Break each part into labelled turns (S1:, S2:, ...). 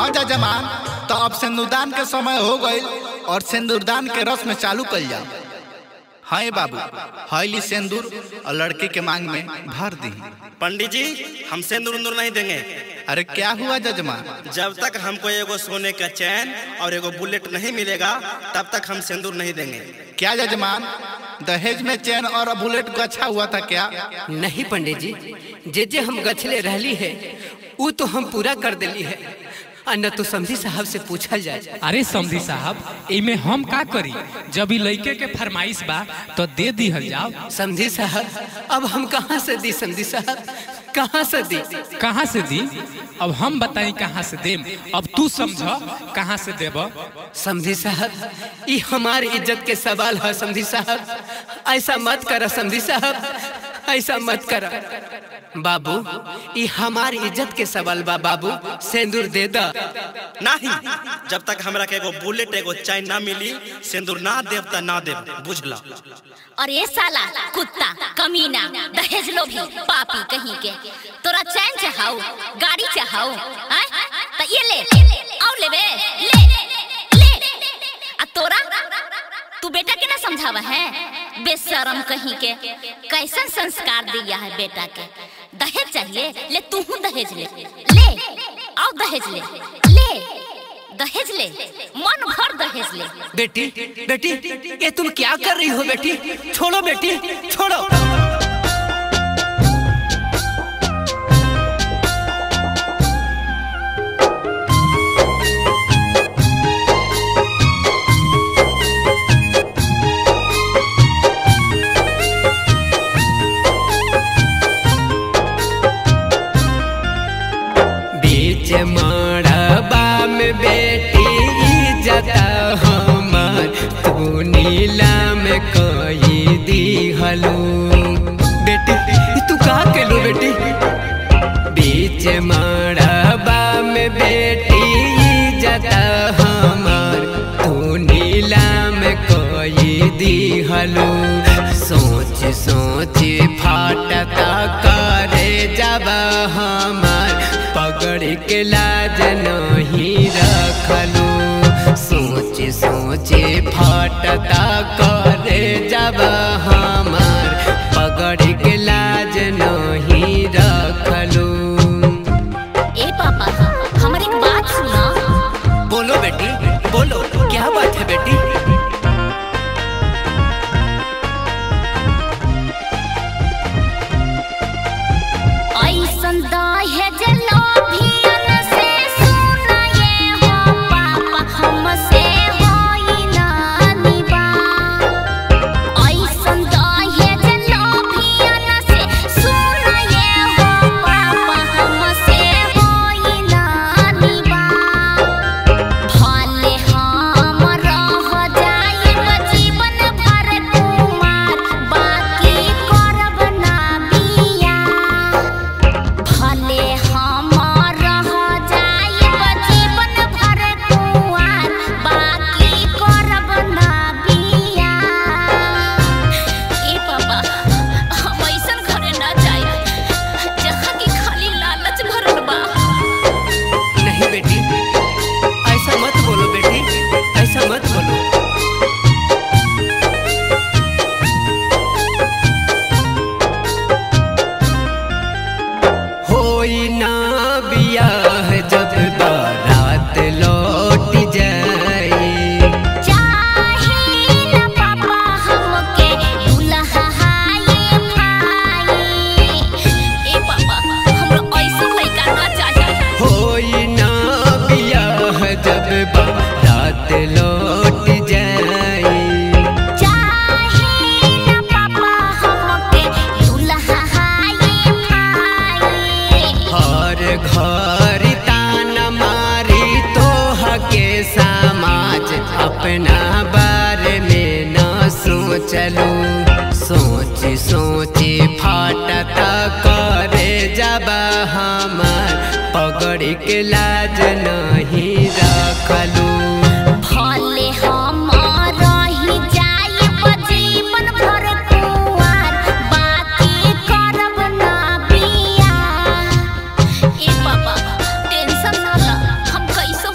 S1: जजमान तो अब सिंदूरदान के समय हो गई और सिंदूरदान के रस्म चालू कल जाओ हाँ ये बाबू हईली सिंदूर और लड़के के मांग में भर दी
S2: पंडित जी हम सिंदूर उंदूर नहीं देंगे
S1: अरे क्या हुआ जजमान
S2: जब तक हमको एगो सोने का चैन और एगो बुलेट नहीं मिलेगा तब तक हम सिंदूर नहीं देंगे
S1: क्या जजमान दहेज में चैन और बुलेट को अच्छा हुआ था क्या
S3: नहीं पंडित जी जे जे हम गछले रहली है वो तो हम पूरा कर दिली है आ न तो समझी साहब से पूछल जाए
S4: अरे समधी साहब इमे हम का करी जब ई लइके के फरमाइश बा तो दे दिहल जाओ
S3: समझी साहब अब हम कहाँ से दी समझी साहब कहाँ से दी
S4: कहाँ से दी अब हम बताई कहाँ से देम अब तू समझ कहाँ से देब
S3: समझी साहब ये हमारी इज्जत के सवाल है समझी साहब ऐसा मत करा समझी साहब ऐसा मत करा बाबू ये हमारी इज्जत के सवाल बा बाबू सिंदूर दे दा
S2: नहीं जब तक हमरा के एगो बुलेट एगो चैन ना मिली सिंदूर ना देव त ना देव बुझला
S5: और ये साला कुत्ता कमीना दहेज लोभी पापी कहीं के तोरा चैन चाहाऊ गाड़ी चाहाऊ हैं? तो ये ले और लेबे ले ले आ तोरा तू बेटा के ना समझावा है बेशरम कहीं के कैसन संस्कार दिया है बेटा के दहेज चाहिए ले तू हूँ दहेज ले ले और दहेज ले ले दहेज ले मन भर दहेज ले
S3: बेटी बेटी ये तुम क्या कर रही हो बेटी छोड़ो बेटी छोड़ो बीच मड़बा में बेटी जता हमार तू नीला में कही दी हलू बेटी तू का केलू बेटी बीच मड़बा में बेटी जता हमार तू नीला में कही दी हलू सोच सोच फाटता करे जब हमार पकड़ के लाज नहीं रखलू सोच सोच फाटता करे जब हमार पकड़ के लाज नहीं रखलू
S5: ए पापा हमारी एक बात सुना
S3: बोलो बेटी बोलो क्या बात है बेटी
S5: ऐसन दहेज लोभियन से सुना ये हो पापा हमसे होई ना निभा ऐसन दहेज लोभियन से सुना ये हो पापा हमसे होई ना निभा भले हम रह जाइब जीवन भर कुमार बाकी करब ना बिया भले हम रह जाइब जीवन भर कुमार बाकी करब ना बिया ए पापा हम ऐसन घरे ना जाइब जहाँ की खाली लालच भरल बा
S3: नहीं बेटी ऐसा मत बोलो बेटी ऐसा मत बोलो होई ना बियाह जब बारात लौट जाए
S5: चाहिल पापा हमके दुल्हा हाये भाई ए पापा हमरा ऐसा लइका ना चाहिए
S3: होई ना बियाह जब बारात लौट जाए
S5: चाहिल पापा हमके दुल्हा हाये भाई
S3: हर घर तान मारी तोह के समाज अपना बारे में न सोचलू सोच सोच फाटता करे जब हमार पकड़ के लाज नहीं रखलू
S5: भले हम रही जाइब जीवन भर कुंवार बाकी करब ना बिया ए पापा टेंशन ना ला हम कैसो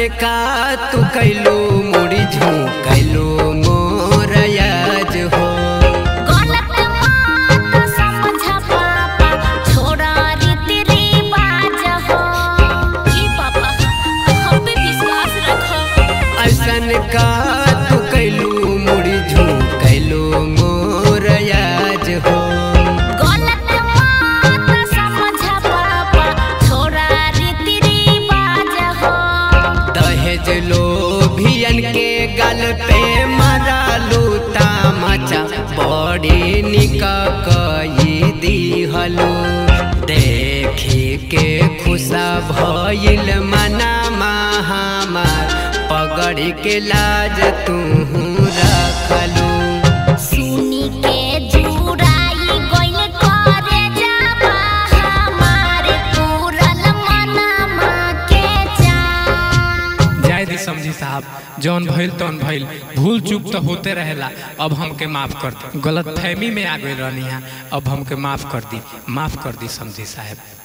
S3: का तू कैलो मुड़ी झोंकैलो मोर याज हो
S5: गलत बात समझ पापा छोड़ा रीति रिवाज हो ई पापा हम पे विश्वास रखो
S3: ऐसन का तू कैलो मुड़ी झोंकैलो मोर याज हो
S5: गलत बात समझ पापा छोड़ा रीति रिवाज हो
S3: दहेज लोभियन के गल पे मरा लूता मचा बड़ी निक कई दिहलो देखी के खुशा भइल मना हमार पगड़ी के लाज तू रखलू
S5: सुनी के जुराई गइल करे जाबा हमारे पूरल मनमा के जा
S4: जाय दी समझी साहब जौन भइल तौन भइल भूल चूक तो होते रहेला अब हमके माफ कर दी गलत फहमी में आ गई रहनी है अब हमके माफ कर दी माफ कर दी समझी साहब